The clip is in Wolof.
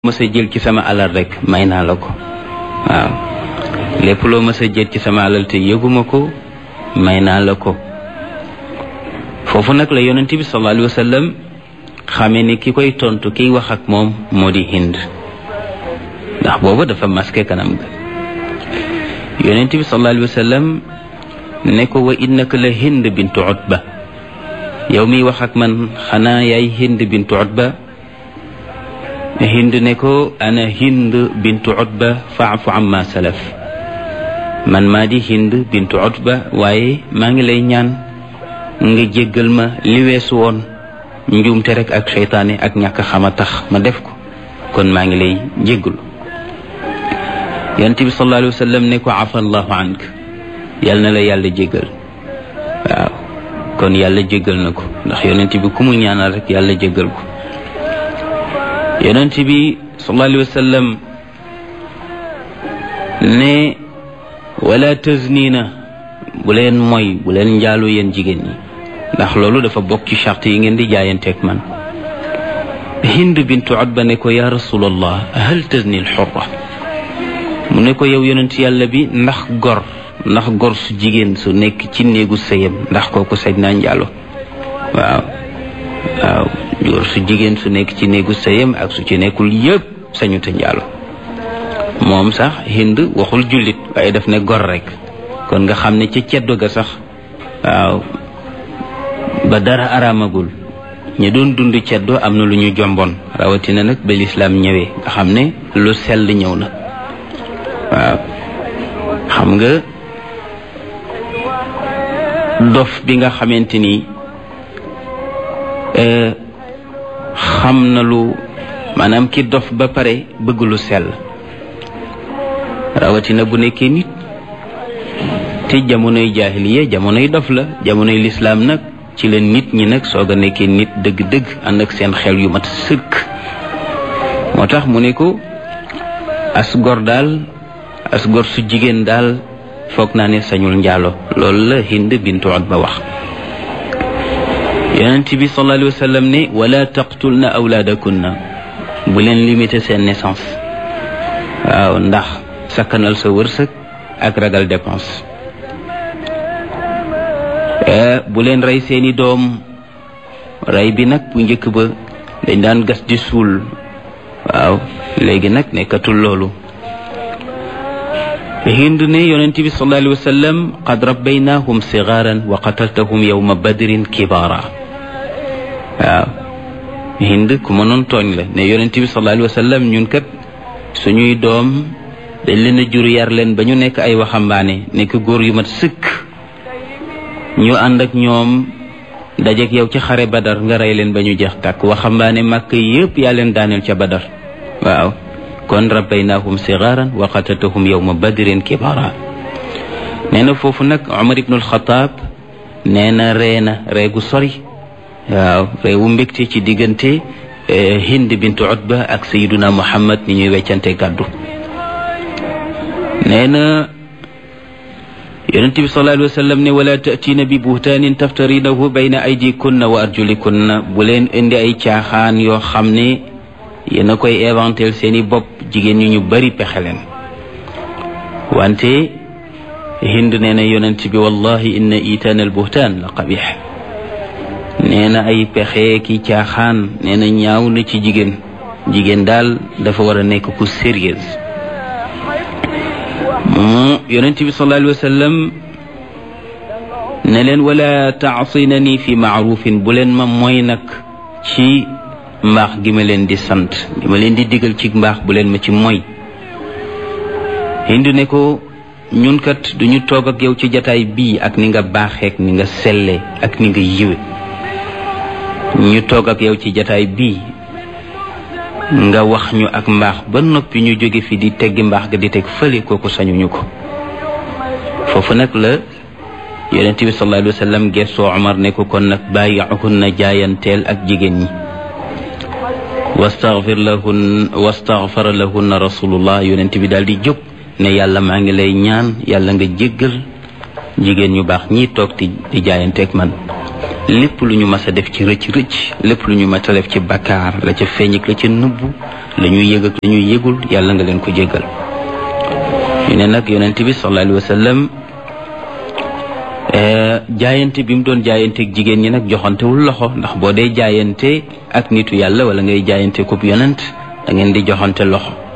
mës a jël ci sama alal rek may naa la ko waaw lépp loo mës a jël ci sama alal te yëguma ko may naa la ko foofu nag la yonent bi sallallahu alayhi wa sallam xamee ni ki koy tontu kiy wax ak moom moo di hind ndax boobu dafa masqué kanam ga yonent bi sallallahu alayhi wa sallam ne ko wa innaka la hind bintu utba yow miy wax ak man xanaa yaay hind bintu utba hind ne ko ana hind bintu utba faafu amma salaf man maa di hind bintu utba waaye maa ngi lay ñaan nga jéggal ma li weesu woon njuumte rek ak seytaane ak ñàkk xama tax ma def ko kon maa ngi lay jéggalu yonent bi sallallahu alayhi wa sallam ne ko afa allahu ank yal na la yàlla jéggal waaw kon yàlla jéggal na ko ndax yonent bi ku mu ñaanal rek yàlla jéggal ko yonent bi sallallahu alayhi wa sallam ne wala taznina bu leen mooy bu leen njaalu yéen jigéen ñi ndax loolu dafa bokk ci charte yi ngeen di jaayanteeg man hind bintu utba ne ko ya rasulallah hal tazni al xurra mu ne ko yow yonent yàlla bi ndax gor ndax gor su jigéen su nekk ci néegu sëyam ndax kooku sañ naa njaalo waaw waaw góor su jigéen su nekk ci néegu sëyam ak su ci nekkul yëpp sañu te njaalo moom sax hind waxul jullit waaye daf ne gor rek kon nga xam ne ca ceddo ga sax waaw ba dara araamagul ñi doon dund ceddo am na lu ñu jomboon rawatina nag ba lislaam ñëwee nga xam ne lu sell ñëw na waaw xam nga dof bi nga xamante ni xam na lu maanaam ki dof ba pare bëgg lu sell rawatina bu nekkee nit te jamonoy jaahiliya jamonoy dof la jamonoy lislaam nag ci la nit ñi nag soog a nekkee nit dëgg-dëgg ànd ak seen xel yu mat sëkk moo tax mu ne ko as gor daal as gor su jigéen daal foog naa ne sañul njaalo loolu la hind bintu utba wax yonent bi sallallahu alayhi wa sallam ne wala taqtulna awlaadakunna bu leen limité seen naissance waaw ndax sakkanal sa wërsëg ak ragal dépense bu leen rey seeni doom rey bi nag bu njëkk ba dañ daan gas di suul waaw léegi nag nekkatul loolu hind ne yonent bi sallallahu alayhi wa sallam qad rabbaynahum sigaaran wa qataltahum yawma badrin kibaara waaw hind ku mënoon tooñ la ne yonent bi sallallahu alayhi wa sallam ñun kat suñuy doom dañ leen a jur yar leen ba ñu nekk ay waxambaane nekk góor yu mat sëkk ñu ànd ak ñoom dajeek yow ci xare badar nga rey leen ba ñu jeex tàkk waxambaane màkk yépp yaa leen daaneel ca badar waaw kon rabbaynahum sigaaran wa qataltahum yawma badrin kibaara nee na foofu nag Umar ibn al-Khattab nee na ree na reegu sori waaw reewu mbégte ci diggante Hind bintu Utba ak Sayyiduna Muhammad ni ñuy weccante gàddu nee na yonent bi sallallahu alayhi wa sallam ne wala ta'tiina bi buhtaanin taftarinahu bayna aydikunna wa arjulikunna bu leen indi ay caaxaan yoo xam ne yéen a koy éventel seeni bopp jigéen ñi ñu bari pexe leen wante hind nee na yonent bi wallahi inna itaan al buhtaan la qabix nee na ay pexe ki caaxaan nee na ñaaw na ci jigéen jigéen daal dafa war a nekk ku sérieuse mu yonent bi sallallahu alayhi wa sallam ne leen wala taasinani fi maarufin bu leen ma mooy nag ci mbaax gi ma leen di sant gi ma leen di digal ci mbaax bu leen ma ci mooy hindu ne ko ñun kat duñu toog ak yow ci jataay bii ak ni nga baaxeek ni nga selle ak ni nga yiwe ñu toog ak yow ci jataay bii nga wax ñu ak mbaax ba noppi ñu jóge fi di teggi mbaax ga di teg fële kooku sañuñu ko foofu nag la yonent bi sallallahu alayhi wa sallam gessoo Omar ne ko kon nag bàyyi'uhunna jaayanteel ak jigéen ñi wastaghfir lahun wastaghfara lahunna rasulullah yonent bi daal di jóg ne yàlla maa ngi lay ñaan yàlla nga jéggal jigéen ñu baax ñii toog di di jaayanteeg man lépp lu ñu mas a def ci rëcc rëcc lépp lu ñu mas a def ci bakkaar la ca feeñ ak la ca nëbbu la ñuy yëg ak la ñuy yëgul yàlla nga leen ko jéggal ñu ne nag yonent bi sallallahu alayhi wa sallam jaayante bi mu doon jaayante ak jigéen ñi nag joxantewul loxo ndax boo dee jaayante ak nitu yàlla wala ngay jaayante kub yonent da ngeen di joxante loxo